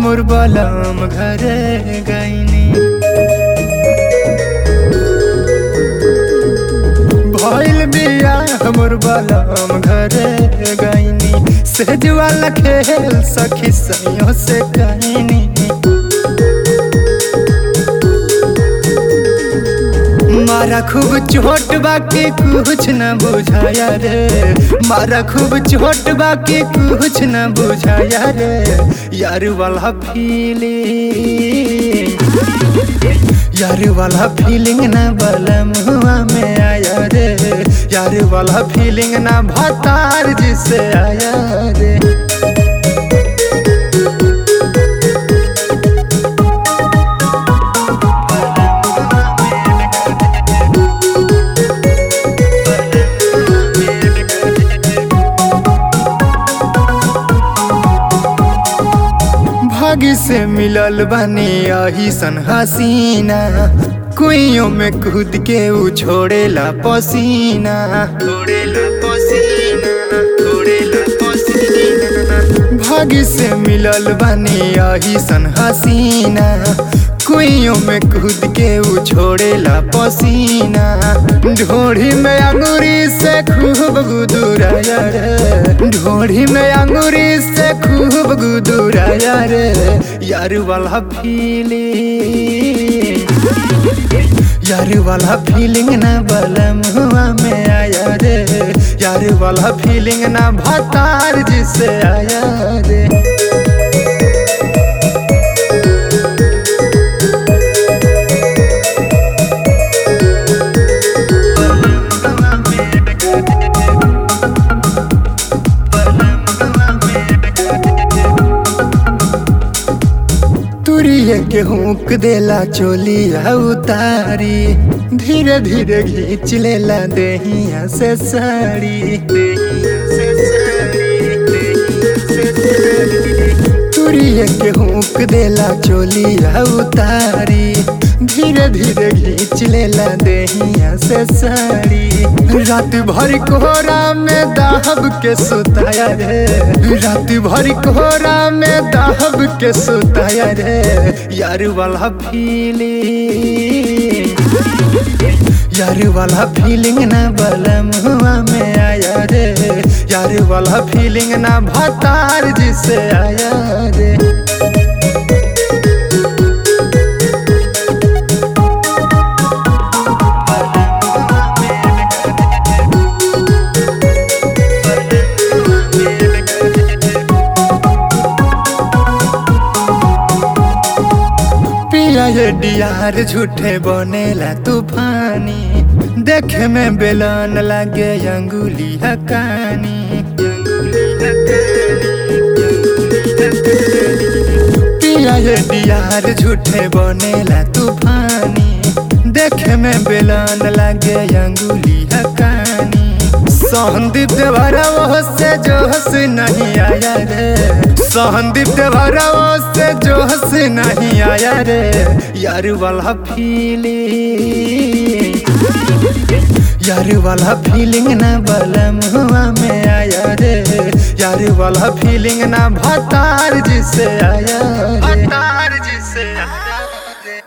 हमर बलम घरे गईनी भइल बिया हमर बलम घरे गईनी सेज वाला खेल सखी सैयों से कहनी मारा खूब चोट बाकी कुछ न बुझाया रे मारा खूब चोट बाकी कुछ न बुझाया रे यार वाला फीलिंग यार वाला फीलिंग ना बलम हुआ में आया रे यार वाला फीलिंग ना भतार जिसे आया रे भागी से मिलल बानी यही सन हसीना कुइयों में कूद के उ छोड़ेला पसीना छोड़ेला पसीना छोड़ेला पसीना भागी से मिलल बानी यही सन हसीना कुइयों में कूद के उ छोड़ेला पसीना ढोढ़ी में अंगूरी से खूब गुदुराया रे ढोढ़ी में अंगूरी से खूब गुदुराया रे यार वाला फीलिंग यार वाला फीलिंग ना बलम हुआ में आया रे यार वाला फीलिंग ना भतार जिसे आया रे तुरिए के हुक देला चोलिया उतारी धीरे धीरे घींच लेला देहिया से साड़ी तुरिए के हुक देला चोलिया उतारी धीरे धीरे घींच लेला देहिया से साड़ी रात भर कोहरा में दाहब के सुताया रे रात भर कोहरा में दाहब के सुताया रे यार वाला फीलिंग यार वाला फीलिंग ना बलम हुआ में आया रे यार वाला फीलिंग ना भतार जिसे आया रे पिया ये डियार झूठे बनेला तूफानी देखे में बेलन लागे अंगुली हकानी पिया ये डियार झूठे बनेला तूफानी देखे में बेलन लागे अंगुली हकानी सहनदीप देवरा वो से जोश नहीं आया रे सहनदीप देवरा वो से जोश नहीं आया रे यार वाला फीलिंग यार वाला फीलिंग ना बलम हुआ में आया रे यार वाला फीलिंग ना भतार जिसे आया रे भतार जिसे आया